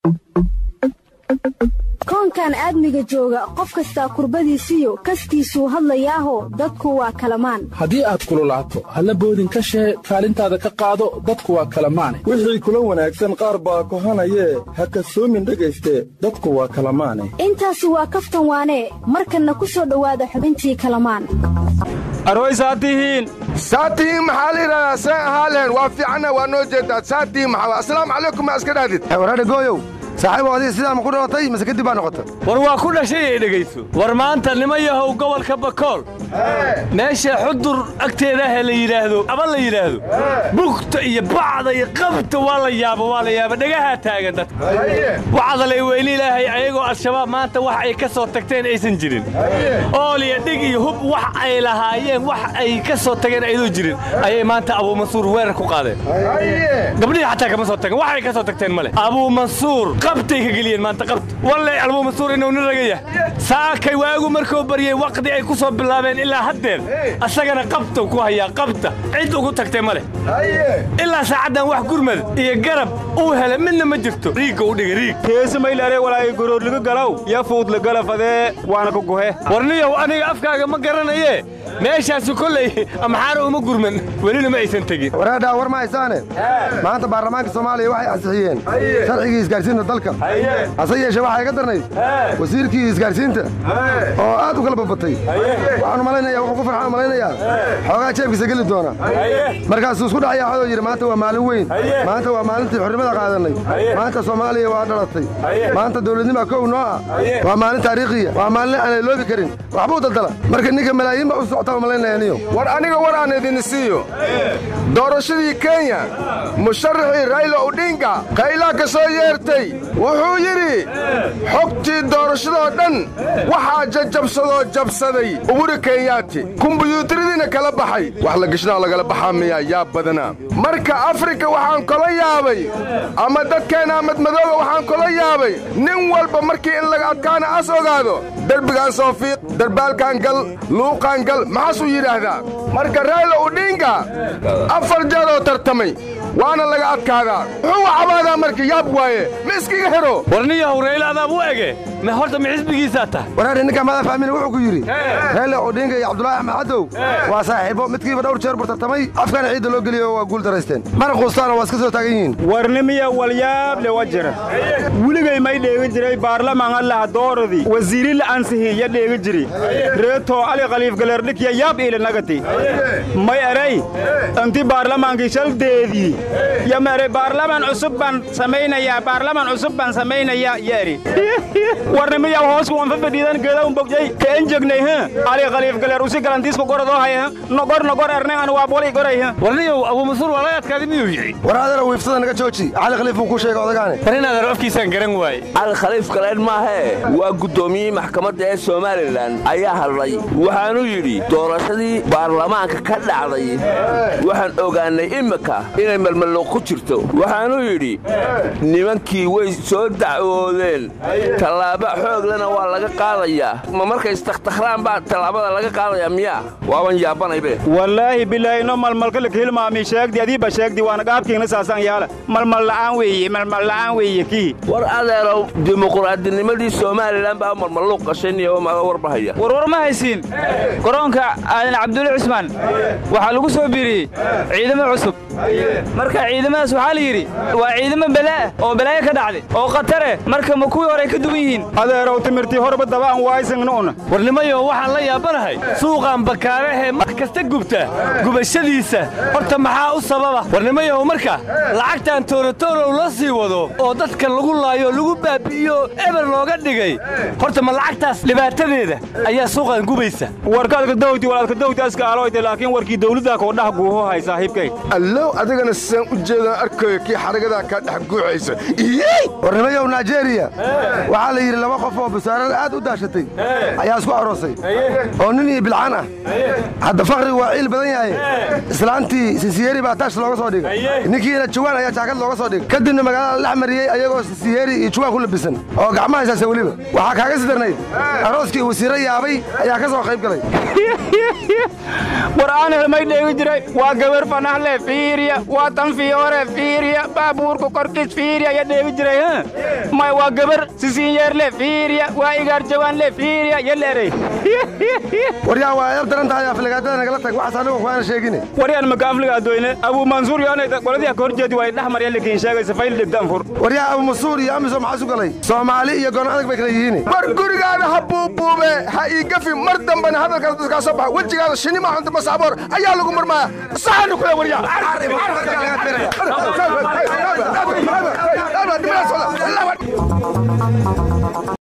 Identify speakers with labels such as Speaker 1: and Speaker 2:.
Speaker 1: koonkan aadmiga jooga qof kastaa kurbadiisiyo kastiisuu hadlayaaho dadku waa kalamaan
Speaker 2: haddii aad kululaato halla boodin ka shee kaalintaada ka qaado dadku waa kalamaane
Speaker 3: wixii kula wanaagsan qaar baa kohanayee ha kasoomin dhegayste dadku waa kalamaane
Speaker 1: intaasi waa kaftan waanee markanna ku soo dhowaada xubintii kalamaan
Speaker 4: arooy saatihiin
Speaker 5: saatihiin maxaa la yidhahdaa see ahaaleen waa fiicanna waa noo jeedaa saatihiin maxaa assalaamu calaykum ma iska dhahdid
Speaker 6: waraadha gooyow saaxiibow adiga sidaa ma ku dhalatay mase kadib baa noqota
Speaker 4: war waa ku dhashay ee dhegayso war maanta nima yahow gobolka bakool meesha xudur agteedaahe la yidhaahdo aba la yidhaahdo bugta iyo bacda iyo qabta waa la yaabo waa la yaaba dhagahaa taagan dadka wacdalay weyli ilaahay ayagoo al-shabaab maanta wax ay ka soo tagteen aysan jirin ooliya dhig iyo hub wax ay lahaayeen wax ay ka soo tageen aydoo jirin ayay maanta abuumansuur weerar ku qaadeen gabdhihii xataa kama soo tageen wax ay ka soo tagteen ma leh abuumansuur qabtay ka geliyeen maanta qabta walle abuumansuur inuu nin raga yahay saakay waagu markuu baryey waqdi ay ku soo bilaabeen ilaa haddeer asagana qabta ku hayaa qabta cid ugu tagtay ma leh ilaa saacaddan wax gurmad iyo garab uu helay midna ma jirto riigga u dhiga riig
Speaker 7: keesamaylare walaay goroorliga galow ya fuudla galafadee waana ku guhe
Speaker 4: warniyow aniga afkaaga ma garanayee meeshaasu kollay amxaara uma gurman welina ma aysan tegin
Speaker 6: waraadhaa war ma haysaane maanta baarlamaanka soomaaliya waxay ansixiyeen sharcigii isgaarsiinta dalka hase yeeshee waxaa iga darnayd wasiirkii isgaarsiinta oo aad u kala babatay waxaanu malaynaya wuxuu ku farxaan malaynayaa xoogaa jeebkiisa geli doona markaasuu isku dhacayaa xodoo yidhi maanta waa maalin weyn maanta waa maalintii xornimada qaadannay maanta soomaaliya waa dhalatay maanta dawladnima kow noo ah waa maalin taariikhiya waa maalin aan loobi karin waxbuu daldala marka ninka malaayiin baa u socotaa malaynaya niyo
Speaker 5: war aniga war aan idin siiyo doorashadii kenya musharaxii rayla odhinga kaylaa ka soo yeertay wuxuu yidhi xogtii doorashadoo dhan waxaa jajabsadoo jabsaday uburi kenyaati kumbuyuutaradiina kala baxay wax la gashnaa lagala baxaa miyaa yaa badanaa marka afrika waxaan kala yaabay ama dadkeenna madmadooga waxaan kala yaabay nin walba markii in laga adkaana as ogaado derbigaan soo fiiq darbaalkaan gal luuqaan gal maxaasuu yidhaahdaa marka rayla udhinga afar jeeroo tartamay waana laga adkaadaa muxuu cabaadaa marka yaab waaye ma iskiga hero
Speaker 4: warniyahow rayla adaab u ege ma horta ma xisbigiisaa tahay
Speaker 6: waraadhi ninka mada fahmina wuxuu ku yidhi reele odhinga iyo cabdulaahi axmed cadow waa saaxiibo midkiiba dhowr jeer bur tartamay afkana ciidda loo geliyo waa guul daraysteen mana quustaana waa iska soo taagan yihiin
Speaker 7: warnimiya walyaable wa jira weligay may dheegi jiray baarlamaan allaha dooradii wasiiri la ansihiiya dheegi jiri reetoo ali khaliif galeerdhikya yaab iile nagati may eray inti baarlamaankii shaldeedii yamere baarlamaan cusub baan samaynayaa baarlamaan cusub baan samaynayaa yeeri warnimiya hoosku wanfa fadhiidan geeda un bogjay keen jegnay h ali khaliif galeer usi galantiisku gorodoo haya nogor nogor erne an waa boli goray h
Speaker 4: warniyow abuumansuur waa laga adkaaday miyuu yihi
Speaker 6: war adana wiifsada naga jooji cali khaliif buu kuu sheega odagaane
Speaker 4: war in adeer afkiisaan garan waaye
Speaker 8: cali khaliif galeen maahee waa guddoomiyihii maxkamadda ee somalilan ayaa hadlay waxaanuu yidhi doorashadii baarlamaanka ka dhacday waxaan ogaannay imminka inay malmalluuq ku jirto waxaanuu yidhi nimankii way soo dacwoodeen tallaabo xooglena waa laga qaadayaa ma markay istakhtakhraan baa tallaabada laga qaadayaa miyaa waaban yaabanaybe
Speaker 7: wallaahi bilaahino malmalka lakihilmaami sheegdi adiiba sheegdi waana gaabkiina saasaan yaala malmal la'aan weeye malmal la'aan weeye kii
Speaker 8: war adeerow dimuqraadinimadii somalilan baa malmalluuq qashayniyo maga warbahaya
Speaker 9: warwar ma haysiin garoonka aadan cabdulle cusmaan waxaa lagu soo biiriyey ciidamo cusub marka ciidamadaas waxaa la yidhi waa ciidamo balaa oo balaayo ka dhacday oo khatare marka ma kuwii hore ka duwan yihiin
Speaker 7: adeerow timirtii horba dabaan waaysannu'na
Speaker 4: warnimayo waxaan la yaabanahay suuqan bakaarahee mar kasta gubta gubashadiisa horta maxaa u sababa warnimayahow marka lacagtan toorotorow la sii wado oo dadka lagu laayo lagu baabi'iyo eber looga dhigay horta ma lacagtaas dhibaatadeeda ayaa suuqan gubaysa
Speaker 7: warkaadka dawti walaadka dawti aska aloyte laakiin warkii dawladdaa koodhaha guuho hay saaxiibkay
Speaker 5: allow adigana saan u jeedaan arkayo kii xaragadaa kaa dhex guuxaysa
Speaker 6: warnimayow naijeeriya waxaa la yidhi laba qof oo basaarada aad u daashatay ayaa isku aroosay oo nin iyo bilcaan ah hadda fakhrigu waa ciil badan yahay islaantii sisiyeri baa taash looga soo dhigay ninkiina jawaan ayaa jaakad looga soo dhigay kadibna magaalada la dhex mariyey ayagoo sisiyeri iyo jawaan ku labisan oo gacmaha haysaasa weliba waxaa kaaga sii darnayd arooskii wasiirro yaabay ayaa ka soo qayb galay
Speaker 7: war aan helmay dheegi jiray waa gabar fanahle fiiriya waa tan fiyoore fiiriya baabuurku korkiis fiiriya ayaa dheegi jiray h may waa gabar sisiinyeerle fiiriya waa igaar jawaanle fiiriya yaleerey
Speaker 6: waryaa waa eeb daran tahay aflagaadada nagala tag waxaas anigu kuwaana sheegine
Speaker 7: waryaan maka afligaadoyne abuu mansuur yoonay qoladii ka horjeedi waa dhex marya lakiin sheegaysa fayl dhigtaan fur
Speaker 6: waryaa abu masuur iyo amiso maxaa su galay soomaali iyo goon adag bay kala yihiin
Speaker 5: war gurigaada ha buubuube ha ii gafi mar dambena hadalkaas dadkaa soo baxa wejigaada shinima cunta masaaboor ayaa lagu murmaaya saxanu kule waryaa